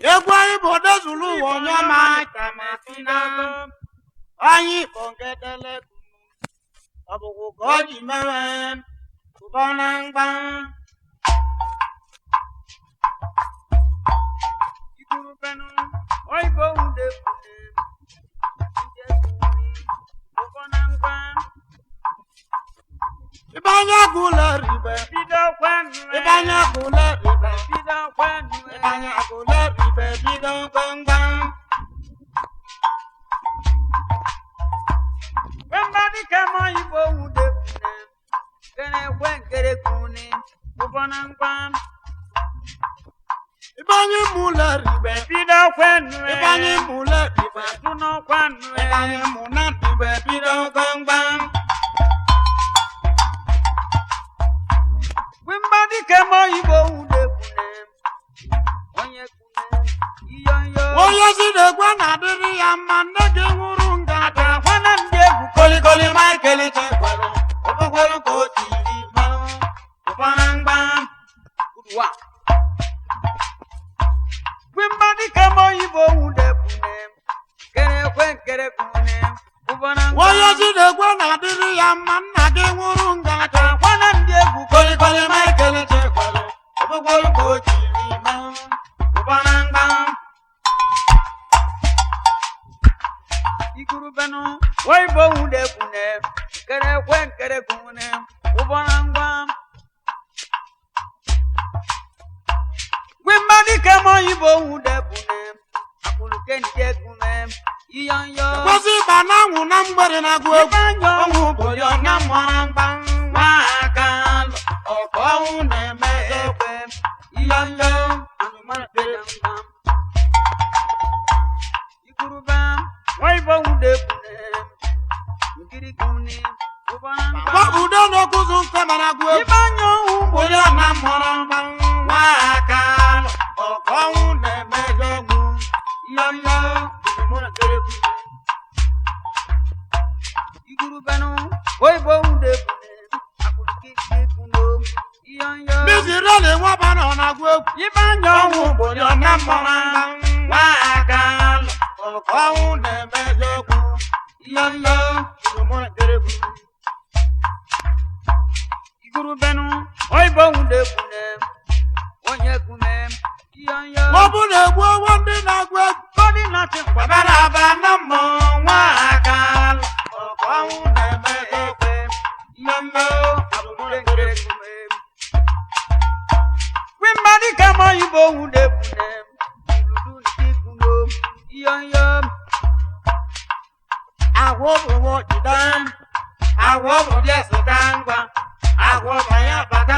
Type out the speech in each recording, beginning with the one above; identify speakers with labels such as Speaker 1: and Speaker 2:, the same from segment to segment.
Speaker 1: egwu anyị bụ odezulu ụwa onye ọma tamasina anyị bụ nke telekunu ọbụkwụ ka ọ ji mewe ụbọ na mgba
Speaker 2: Ikurubenu, oyibo ude kune, nje kuni, ụfọ na ngwa,
Speaker 1: ibe anya gụle ribe
Speaker 2: bido kwenu
Speaker 1: ibe anya gụle ribe
Speaker 2: bido kwenu
Speaker 1: ibe anya gụle ribe bido gbamgbam
Speaker 2: Wembadi kama oyibo ude kune, kene kwe nkere kune, ụfọ na ngwa,
Speaker 1: ibe anyị mụle ribe
Speaker 2: bido kwenu
Speaker 1: ibe anyị mụle ribe
Speaker 2: Tuno kwenu
Speaker 1: ibe anyị mụ na ribe bido gbamgbam
Speaker 2: Wembadi kama oyibo ude kune, onye kune, iyonyo.
Speaker 1: onye si na-egwe na-adịrị ya mma nne gị nwụrụ nga
Speaker 2: Aga kwana ndị egwu
Speaker 1: kolikoli michael chekwelu ụbụkwelu ka o tiri mmanụ ụfọdụ mgba
Speaker 2: wa. Wimbadi kama oyibo wude kune, kere kwe nkere kune, ubana
Speaker 1: onye si na-egwe na-adịrị ya mma nna gị nwụrụ nga
Speaker 2: Aga kwana ndị egwu
Speaker 1: kolikoli michael chekwelu ụbụkwelu ka o tiri mmanụ ụfọdụ mgba
Speaker 2: igurubenu, oyibo wude kune, kere kwe nkere kune, ubana ngwa. Wimbadi kama oyibo wude kune, akuluke ndị kune, iyonyo.
Speaker 1: kwesị ịba na anwụ na mgbede na-agụ egwu
Speaker 2: Ibanyo.
Speaker 1: ọnwụ obodo na mmara mgba nwa aka alụ ọkụ ọnwụ na-eme ekwe
Speaker 2: Iyonyo, anụmanụ kpere mgba. Ikuruba, waibo wude kune, nkiri kune, ụbara mgba.
Speaker 1: Gbapụdo n'okụzụ nke mara agụ egwu
Speaker 2: Ibanyo ugbo
Speaker 1: onye na mmụrụ mgba nwa aka alụ ọkụ ọnwụ na-eme egwu
Speaker 2: Iyonyo, anụmanụ kpere kune. Igurubenu, waibo wude kune, akụrụkị ike kune, iyonyo.
Speaker 1: biziri ole nwaba nọ na-agụ egwu
Speaker 2: Ibanyo
Speaker 1: ọnwụ obodo na mmụrụ mgba nwa aka alụ ọkụ ọnwụ na-eme egwu
Speaker 2: iyonyo. igurubenu oyibo wude kune onye kume iyonyo
Speaker 1: ọ bụ na egwu owo ndị na-agụ egwu
Speaker 2: kodi nati
Speaker 1: Babara aba na mmụ nwa aka alụ ọkụ ọnwụ na-eme ekwe mmemme
Speaker 2: abụmụre nkere kume wimbadi kama oyibo wude kune iludu nti kuno iyonyo
Speaker 1: agwọ bụ jide agwọ bụ dị esota ngwa agwọ bụ ya bata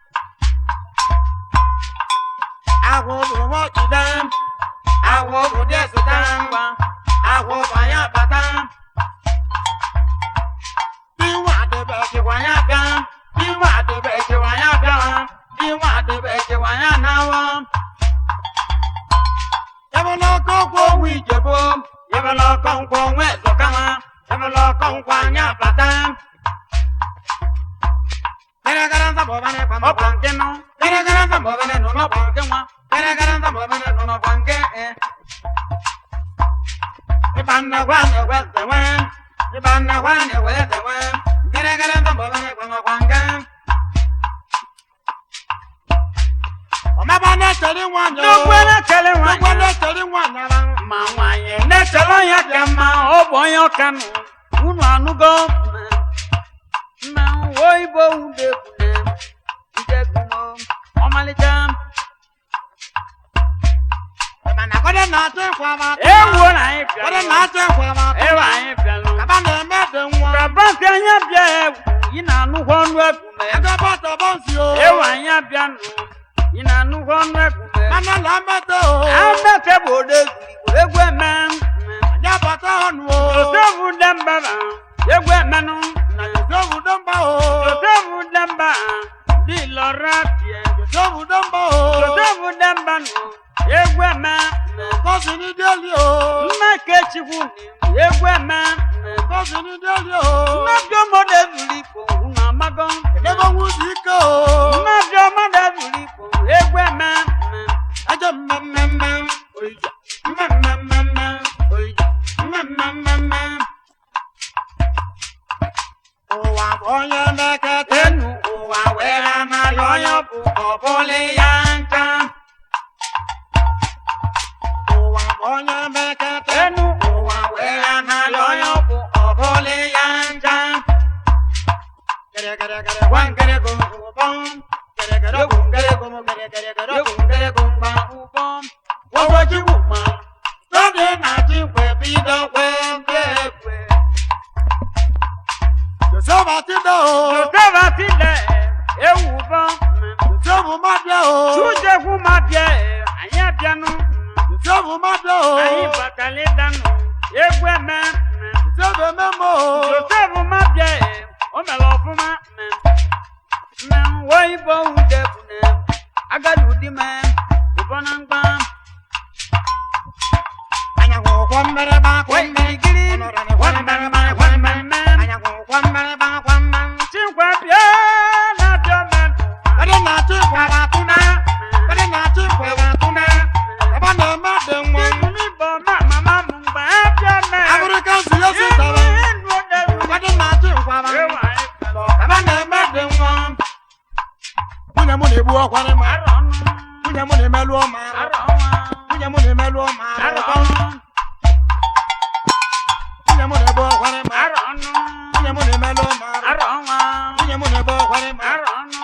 Speaker 1: agwọ bụ jide agwọ bụ dị esota ngwa agwọ bụ ya bata Iwa adebe ekewa ya bịa Iwa adebe ekewa ya bịa Iwa adebe ekewa ya nawa Yabala ọkọ kwọ owu ijebo Yabala ọkọ nkwọ nwe zọkama Yabala ọkọ nkwọ anya bata Gara gara nza bọ bane kwa
Speaker 2: ọkwa nke nọ
Speaker 1: Gara gara nza bọ bane nọ
Speaker 2: ọkwa nke nwa
Speaker 1: Gara gara nza bọ bane nọ
Speaker 2: ọkwa nke e
Speaker 1: Iba nna gwa na ewe zewe Iba nna gwa na ewe zewe Gara gara nza bọ bane kwa kwa nke Ọmaba na-echere nwanyị o.
Speaker 2: n'okwu na-echele
Speaker 1: Ọgwọ
Speaker 2: nwanyị
Speaker 1: na-echere nwanyị ara.
Speaker 2: ma nwanyị na-echele ya ka mma ọ bụ onye ọka nụ unu anụgo mma oyibo wude kune nje kumo ọmalịcha
Speaker 1: Mana kọ́dé na-achọ ịkwa ma.
Speaker 2: ewuo na anyị
Speaker 1: Kọ́dé
Speaker 2: bịa
Speaker 1: na-achọ ịkwa ma.
Speaker 2: ewe anyị bịalụ
Speaker 1: Kaba na-eme dị nwa.
Speaker 2: kabasi anya bịa egwu ị na-anụkwa ọnụ egume
Speaker 1: Ego bọtọ bọnsi o.
Speaker 2: ewe anyị abịa nụ ị na-anụkwa ọnụ egume
Speaker 1: Mana la mmetọ o.
Speaker 2: amete bụ ode egwu eme
Speaker 1: Ya bọtọ ọnụ o.
Speaker 2: otobu demba egwu emenụ
Speaker 1: Na yosobu dọmba o.
Speaker 2: otobu demba dị lọra pie
Speaker 1: Yosobu dọmba o.
Speaker 2: otobu demba nụ egwu eme
Speaker 1: Kọ́sì ní délì o.
Speaker 2: nna kechikwu ni egwu eme
Speaker 1: Kọ́sì ní délì o.
Speaker 2: nnabịa mmadụ ezuru ikpo unu amago
Speaker 1: Ebe nwuzi ike o.
Speaker 2: nnabịa mmadụ ezuru ikpo egwu eme
Speaker 1: Ajọ mmemme oija mmemmemme oija mmemmemme ụwa bụ onye mekete
Speaker 2: enu
Speaker 1: ụwa wee anaghị onye bụ ọbụla ya ncha ụwa bụ onye mekete
Speaker 2: enu
Speaker 1: ụwa wee anaghị onye bụ ọbụla ya ncha Gere-gere-gere, wan-gere-gum, gum-bum. Gere-gere-gum, gere-gum, gere-gere-gere, gum-gere-gum, gba.
Speaker 2: ụbọm
Speaker 1: Wọ́wọ́júwò mọ́, lóde náà ti pẹ̀ bí dọ́pẹ́ gbẹ́gbẹ́. Jòsèfà ti dẹ̀ o,
Speaker 2: jòtẹ́bà tilẹ̀ ewu bọ́m
Speaker 1: Jòsèfù má dẹ̀ o,
Speaker 2: túnjẹ́kù má bíẹ́ àyẹ̀ bíẹ́nu
Speaker 1: Jòsèfù má dẹ̀ o,
Speaker 2: àyìn bàtàlẹ́ dànù egwu ẹ̀mẹ́
Speaker 1: Jòsèfù mẹ́mọ́ o,
Speaker 2: jòtẹ́bù má bíẹ́ ó mẹ́lọ fún má mẹ́ mẹ́ wọ́ ibò ń dẹ́kù nẹ́ agadu di mẹ́ ìbọnàgbà
Speaker 1: Ànyàwó kwọ́ mbẹ́rẹ́ bá kwọ́
Speaker 2: wẹ́
Speaker 1: mbẹ́.
Speaker 2: ìgírí
Speaker 1: Ọ̀nọ̀rọ̀ kwọ́ mbẹ́rẹ́ bá kwọ́ mbẹ́. Ànyàwó kwọ́ mbẹ́rẹ́ bá kwọ́ mbẹ́.
Speaker 2: tí nkwa bíẹ́ lábíọ́ mẹ́nu
Speaker 1: Kọ́dé náà ti kwọ́ bá tún náà. Kọ́dé náà ti kwọ́ bá tún náà. Bàbá náà má dé wọn.
Speaker 2: níbo má màmá mú gbà ẹ́ bíọ́ mẹ́
Speaker 1: African siyo si sọ̀rọ̀. Kọ́dé náà ti kwọ́ bá. Bàbá náà má dé wọn. Nwunye m na-egbu ọkwa ní ma. Nwunye m na-emelụ ọma arụ. Nwunye m na-emelụ ọma arụ. Nwunye m na-egbu ọkwa ní ma. Nwunye m na-emelụ ọma arụ. Nwunye m na-egbu ọkwa ní ma.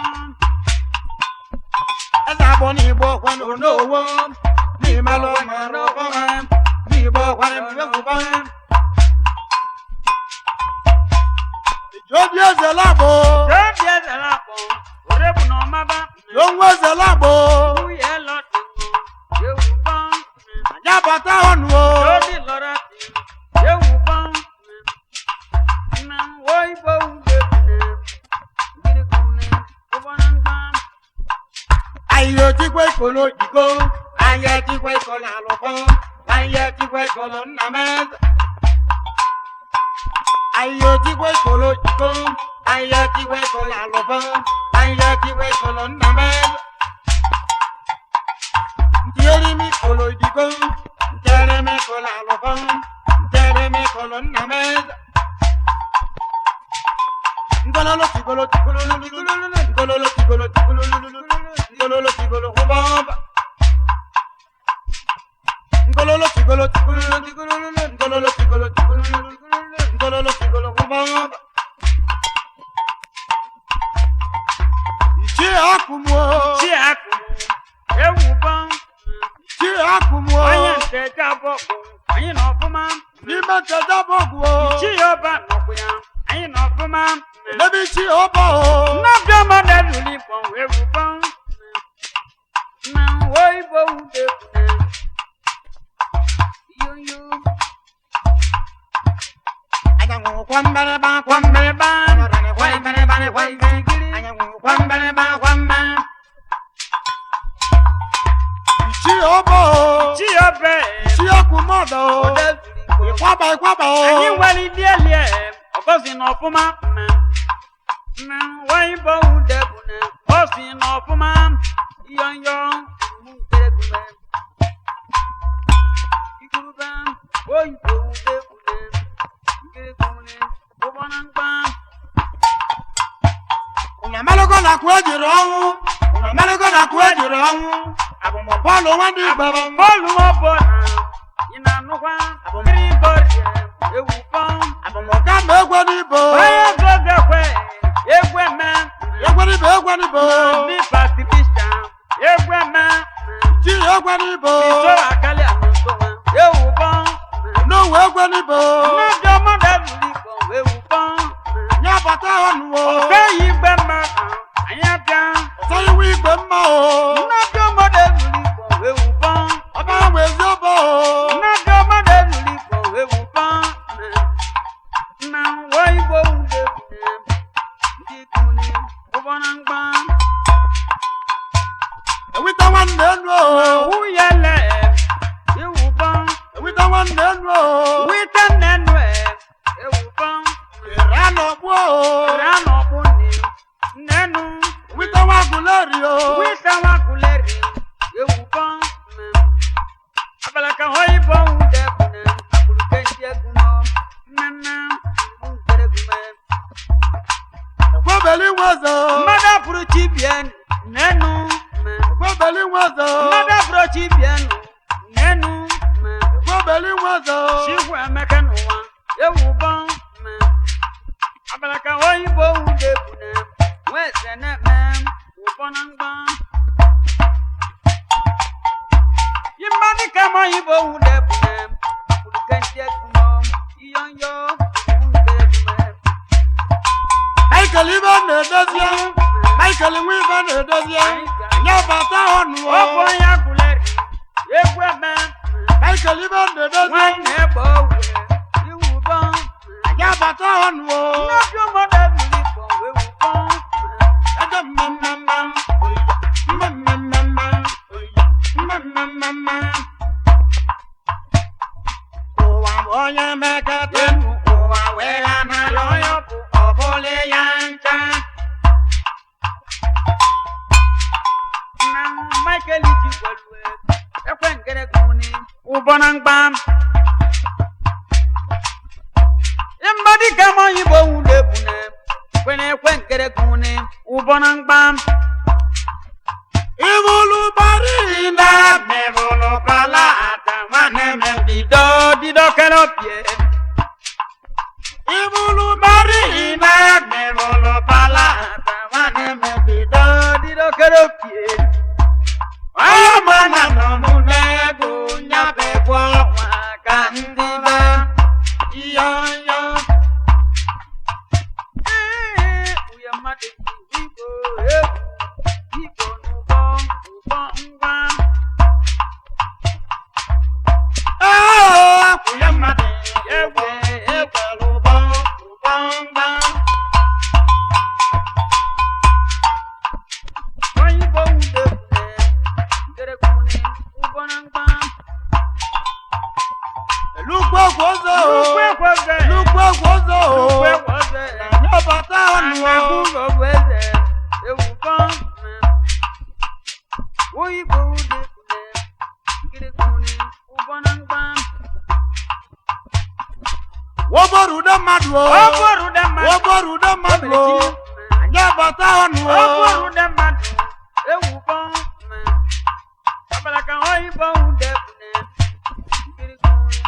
Speaker 1: Eze abụọ na-egbu ọkwa n'onowo. Na-emelụ ọma arụ ọkwa. Na-egbu ọkwa ní ma. Wepụba. Obi eze labo. Yonwe eze labo. Anya bata ọnụ o. Ayé tikwe kolo iko. Ayé tikwe kolo alụkọ. Ayé tikwe kolo nnameze. Ayé tikwe kolo iko. Ayé tikwe kolo alụkọ. Ayé tikwe kolo nnameze. Ntieri mi kolo iko. Ntieri mi kolo alụkọ. Ntieri mi kolo nnameze. Ngololo tigolo tigolo lulululu. Ngololo tigolo tigolo lulululu. Ngololo tigolo hubaba. Ngololo tigolo tigolo tigolo lulu. Ngololo tigolo tigolo lulululu. Ngololo tigolo hubaba. Ichi akumo.
Speaker 2: Tí a kù ewu bọ́n.
Speaker 1: Ichi akumo.
Speaker 2: onye nke jabọ bụ anyị na ọfụma
Speaker 1: N'ime keda bọgụ o.
Speaker 2: chi ya ọba nọkwu ya anyị na ọfụma
Speaker 1: N'ebe ichi ọba o.
Speaker 2: nnabịa mmadụ eruru ifọ wee wubọ na wo igbo wude yoyo
Speaker 1: Anyanwụ kwa mbereba kwa mbereba.
Speaker 2: kwambereba
Speaker 1: Ọnọdụ kwa mbereba kwa mbereba. Anyanwụ kwa mbereba kwa mbereba. Ichi ọba o.
Speaker 2: chi ya ọbẹ
Speaker 1: Ichi akwụmọdọ o.
Speaker 2: ọdẹ zuru igbo
Speaker 1: Ịkwaba ịkwaba o.
Speaker 2: anyị nwere ndị elie ọgọzi na ọfụma na na wo igbo wude bụ na ọ si na ọfụma yọnyọ mụ nkeregume igurube oyibo wude bụ na nkeregume ụgbọna mkpa
Speaker 1: Ụnyamalụgo na akụ ejiri ọnwụ. Ụnyamalụgo na akụ ejiri ọnwụ. Abụmọbọọlụ nwa ndị Igbo bụ
Speaker 2: bọọlụ ọbọ na ị na-anụkwa mmiri bọrie ewu pọm
Speaker 1: abụmọka ma egwe n'Igbo.
Speaker 2: onye zogekwe egwe me
Speaker 1: Egwe n'Igbo egwe n'Igbo.
Speaker 2: ndị patricia egwe me
Speaker 1: Chi egwe n'Igbo.
Speaker 2: iso akali anụsọwa ewu pọm
Speaker 1: N'owu egwe n'Igbo.
Speaker 2: mmejọ mmadụ ebuli igbo ewu pọm
Speaker 1: Nye bata ọnụ o.
Speaker 2: okeyi igbe mmadụ anyị abịa
Speaker 1: Ọzọ iwu igwe mma o.
Speaker 2: mmejọ mmadụ ebuli igbo ewu pọm
Speaker 1: Ọba ahụ ezi ọba o.
Speaker 2: mmejọ mmadụ ebuli igbo ewu pọm na nwa igbo wude ndị kuni ụbọna mgba
Speaker 1: Ewita nwanne enu o.
Speaker 2: wuyele ewu pọm
Speaker 1: Ewita nwanne enu o.
Speaker 2: wite nnenu ewu pọm
Speaker 1: Ere anọ gbuo o.
Speaker 2: ra n'ọkpụ nne nnenu
Speaker 1: Ewita nwa agụleri o.
Speaker 2: wite nwakuleri ewu pọm ka oyibo wude bune akpụrụ kenti egumo nnanna nkere gume
Speaker 1: Kwebeli nwezo.
Speaker 2: mmadụ apụrụ chi bien n'enu me
Speaker 1: Kwebeli nwezo.
Speaker 2: mmadụ apụrụ chi bien n'enu me
Speaker 1: Kwebeli nwezo.
Speaker 2: chikwu emeka n'ụwa ewu bọ me abala ka oyibo wude bune wee se na-eme ụbọ na mgba yi mmadụ ka ma oyibo wude bune akpụrụ kenti egumo iyọnyọ nkere gume
Speaker 1: Michael ibe na-edozie. Michael nwe ibe na-edozie. Nye bata ọnụ o.
Speaker 2: ọ bụ onye agụleri egwu eme
Speaker 1: Michael ibe na-edozie.
Speaker 2: nwanyị na-egbe owe iwu bọ
Speaker 1: Nye bata ọnụ o.
Speaker 2: nnobi ụmụdụ ebili kpọ wee wubọ
Speaker 1: Ede mmemmemme. Mmemmemme. Mmemmemme. Ụwa bụ onye mekete. Ụwa wee anara onye bụ ọbụla ya ncha.
Speaker 2: na michael ji gwalue ekwe ngere gụni ụbọ na mgba ịmbadị ka ma oyibo wule bune kwene ekwe ngere gụni ụbọ na mgba
Speaker 1: Ibulu bari ina mebulu kala ata nwanne m
Speaker 2: bido dido kere pie
Speaker 1: Ibulu bari ina mebulu kala ata nwanne m bido
Speaker 2: dido kere pie
Speaker 1: Onye mana nọ mụ n'ego nyabekwa ọnwa ka ndị be Iyọnyọ
Speaker 2: Ee, uye mmadụ ji igbo egwu igbo n'ụbọ ụbọ ngwa
Speaker 1: Ee, akwụnye mmadụ egwe ekwere ụbọ ụbọ mgba
Speaker 2: oyibo wude bune ngere gụni ụbọ na mgba
Speaker 1: Elukwu egwu ọzọ
Speaker 2: ukwe kweze
Speaker 1: Elukwu egwu ọzọ
Speaker 2: ukwe kweze
Speaker 1: Nyabata ọnụ
Speaker 2: anagụ ụlọ bụ eze ewu bọ oyibo wude bune ngere gụni ụbọ na mgba
Speaker 1: Woborude mmadụ o
Speaker 2: ọ bụrụ dị mmadụ
Speaker 1: Woborude mmadụ o Nyabata ọnụ
Speaker 2: ọ
Speaker 1: o
Speaker 2: bụrụ dị mmadụ ewu bọ abala ka oyibo wude bune ngere gụni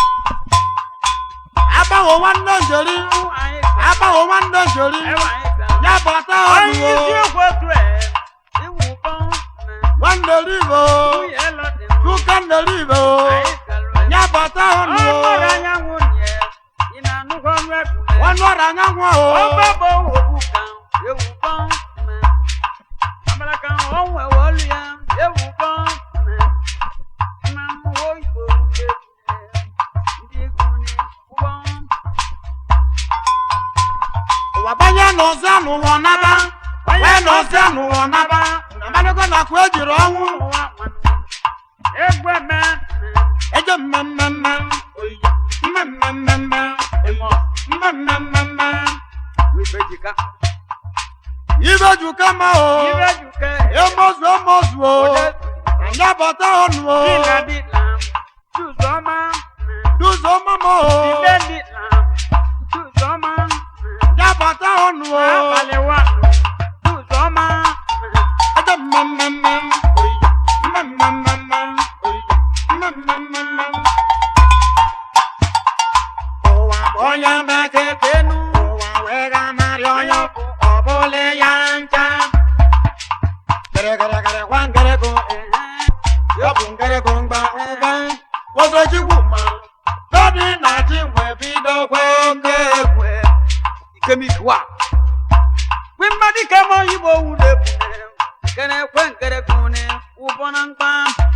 Speaker 1: Agbawo nwanne njeri
Speaker 2: ụbọ anyị
Speaker 1: Agbawo nwanne njeri
Speaker 2: ewa anyị ga
Speaker 1: Nyabata ọnụ
Speaker 2: onye
Speaker 1: o
Speaker 2: isi okwu otu ẹ iwu bọ
Speaker 1: Nwanne ribo
Speaker 2: nwunye lọdị
Speaker 1: Chuka nne ribo
Speaker 2: anyị galụ
Speaker 1: Nyabata ọnụ o
Speaker 2: ọmọrọ anyanwụ nye ị na-anụkọ ọnụ egwule
Speaker 1: Nwanne ọrụ anyanwụ o
Speaker 2: ọgbọgbọ owuwu ka ewu bọ amara ka ọ nwe olu ya ewu bọ na mmụọ igbo ndị egwu ụgbọ
Speaker 1: Ụwa banye n'ụzọ n'ụwa naba Wee n'ụzọ n'ụwa naba Amanago na kwa ejiri ọnwụ
Speaker 2: ụwa nwanụ egwu eme
Speaker 1: Eje mmemmemme Mmemmemme
Speaker 2: ịmụ
Speaker 1: Mmemmemme
Speaker 2: ife jika
Speaker 1: Ibe juka ma o
Speaker 2: ife juke
Speaker 1: Emozu emozu o
Speaker 2: ode
Speaker 1: Nyabata ọnụ o
Speaker 2: dila dila tuzọma
Speaker 1: Duzo mama o
Speaker 2: dile dila tuzọma
Speaker 1: Nyabata ọnụ o
Speaker 2: abalị wa tuzọma
Speaker 1: Eje mmemmemme Mmemmemme Mmemmemme Ụwa bụ onye mekete
Speaker 2: enu
Speaker 1: ụwa wee ga-amarị onye ọ bụ ọ bụla ya ncha Gịrịgịrịgịrị gwa ngịrịgụ ya bụ ngịrịgụ mgba ụba Wozojigwu ma Dọdị na chi wee bido kwe oke ekwe
Speaker 2: ikemikiwa kwi mmadụ ike ma oyibo wude bune kene kwe nkere kune ụbọ na mkpa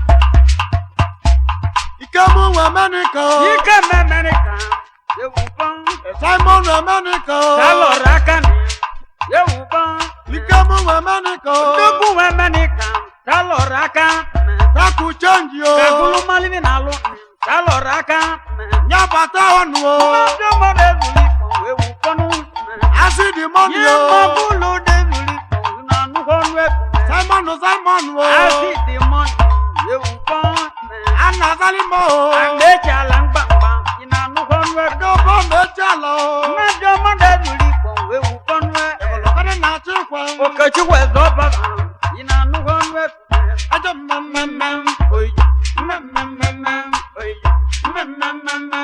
Speaker 1: Ike mụ nwe Amerịka
Speaker 2: ike mmemmere ka ewubọ
Speaker 1: Simon Amerịka
Speaker 2: salọrọ aka na ewubọ
Speaker 1: Ike mụ nwe Amerịka
Speaker 2: nnukwu nwe mmere ka salọrọ aka
Speaker 1: Kaku chenji o
Speaker 2: kagulu malini na alụ salọrọ aka
Speaker 1: Nyabata ọnụ o
Speaker 2: mmadụ mmadụ ezuli kpọ ewubọnụ
Speaker 1: Asidi mọni
Speaker 2: ihe
Speaker 1: o
Speaker 2: mọbụlụ dezuli kpọ na nnukwu ọnụ ekwu
Speaker 1: Simon Simon o
Speaker 2: Asi dị mọnụ ewubọ
Speaker 1: Ana azali mo.
Speaker 2: Agbeji ala mgbamgba, ị na-anụkwa ọnụ ego.
Speaker 1: Adobo meja lo.
Speaker 2: Mmejọ mmadụ ebiri ikpọ wee wukọ ọnụ ego.
Speaker 1: Ebulokade na chikwa.
Speaker 2: Okechukwu eze ọbara, ị na-anụkwa ọnụ ego.
Speaker 1: Ajo mmemmemme.
Speaker 2: Oyi, mmemmemme, oyi, mmemmemme.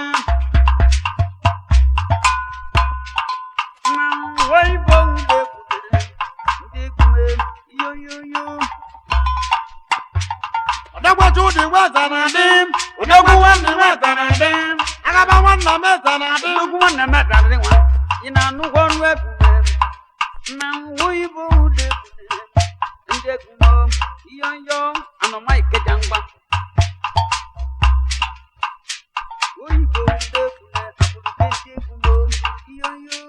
Speaker 2: Mmanwụ oyibo ude kwudere, ndị kume, yoyoyo.
Speaker 1: Odogwachu dị weza na dị. Odogwu nwanne weza na dị. Agaba nwanna m eza na dị.
Speaker 2: Nnukwu nwanne m adarị nwa, ị na-anụkwa ọnụ ekume. Mmanwụ oyibo ude kwudere, ndị kume, yoyo, anọma ikeja ngwa. Oyibo ude kwudere, abụrụ ndị kume, yoyo.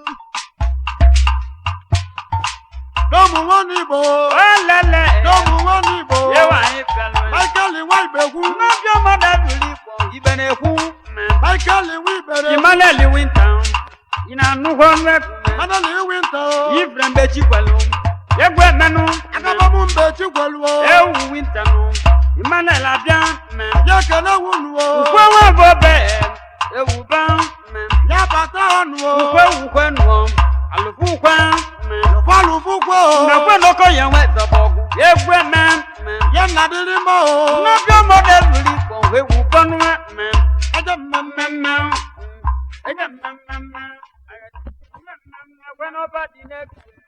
Speaker 1: N'ụmụ nwanne Igbo.
Speaker 2: Olele,
Speaker 1: N'ụmụ nwanne Igbo.
Speaker 2: yewa anyị bịara.
Speaker 1: Michael nwa Ibekwu.
Speaker 2: Mmejọ mmadụ ebiri ikpọ, ibe na-ekwu mme.
Speaker 1: Michael nwa Ibere.
Speaker 2: Emmanuel Wintown, ị na-anụkwa ọnụ ekume.
Speaker 1: Madali Winter.
Speaker 2: Ifre mgbe chikwelu, egwu emenụ.
Speaker 1: Agaba m mbe Chigweluo.
Speaker 2: Ewu wintanụ, Emmanuel abịa mme.
Speaker 1: Ya kene wuluo.
Speaker 2: Ukwe nwa bụ obe, ewu ba mme.
Speaker 1: Ya bata ọnụ o.
Speaker 2: Ukwe ukwe nụọ, alụfụ ukwe mme.
Speaker 1: Fọlụ fụkwo.
Speaker 2: Mmekwe n'oko ya nwe zọbọgwụ, egwu eme mme.
Speaker 1: Ya nna dịrị mma o.
Speaker 2: Nnọbịa mmadụ ebiri ikpọ, ewu bọnụ mme.
Speaker 1: Ajo mmemme.
Speaker 2: Mmemme, mm, eje mmemme mme. Mmemme, mmemme, gwe n'ọba dị n'ekwu.